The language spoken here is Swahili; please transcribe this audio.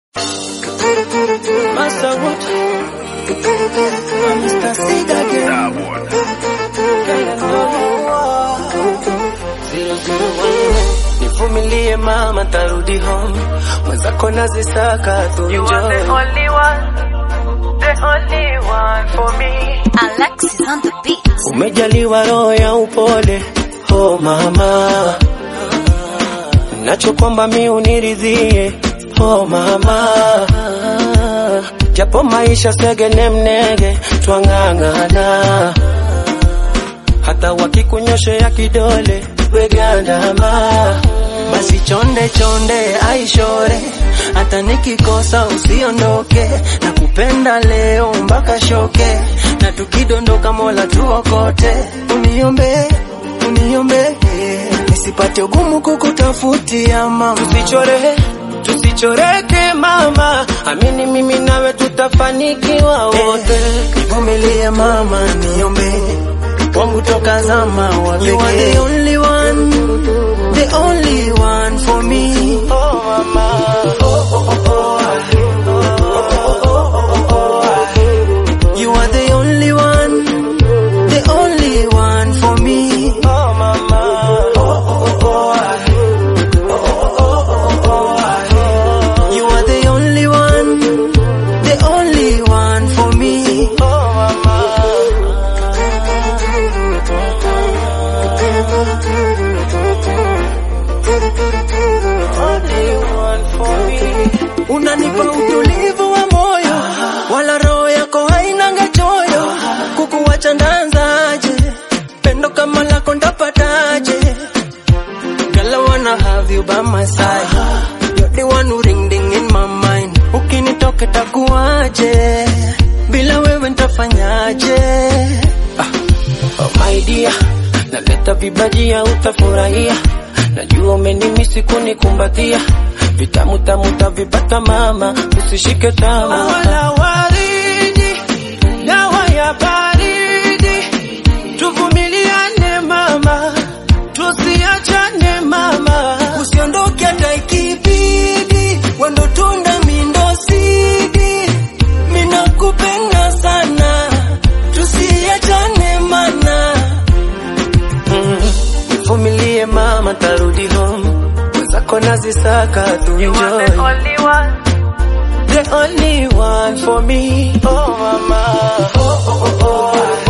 Master Wood. Mr. Seed again. Zero, zero, one. Nivumilie mama, tarudi home. Mwenzako nazisaka tu You are the enjoy. only one, the only one for me. Alexis on the beat. Umejaliwa roho ya upole, oh mama, nacho kwamba mi uniridhie, oh mama, japo maisha segene mnege, twang'ang'ana, hata wakikunyoshea kidole wegandama, basi chonde chonde aishore, hata nikikosa usiondoke, na kupenda leo mpaka shoke, na tukidondoka Mola tuokote, uniombe uniombe nisipate ugumu kukutafutia mama, tusichore tusichoreke mama, amini mimi nawe tutafanikiwa wote, nivumilie mama, niombe wangu toka zama wa You are the only one, the only one for me. Oh mama, oh oh oh oh. You are the only one, the only one for me. Oh mama, oh oh oh. You are the only one, the only one for me. Oh Unanipa utulivu wa moyo, wala roho yako hainanga choyo. Kukuwacha ndanzaje? Pendo kama lako ndapataje? Girl, I wanna have you by my side. You're the one who ring ding in my mind. Ukinitoka takuaje? Bila wewe ntafanyaje? Ah. Oh my dear, naleta vibajia utafurahia. Najua umenimisi kunikumbatia, vitamu tamu tavipata mama, usishike tama. Wala waridi, dawa ya baridi, tuvumiliane mama, tusiachane mama, usiondoke hata ikibidi, wendo tunda mindo sidi, minakupenda sana, tusiachane mana Vumilie mama, tarudi home. Mwenzako nazisaka tu You are the enjoy. only one, The only one for me. Oh mama. Oh oh oh oh.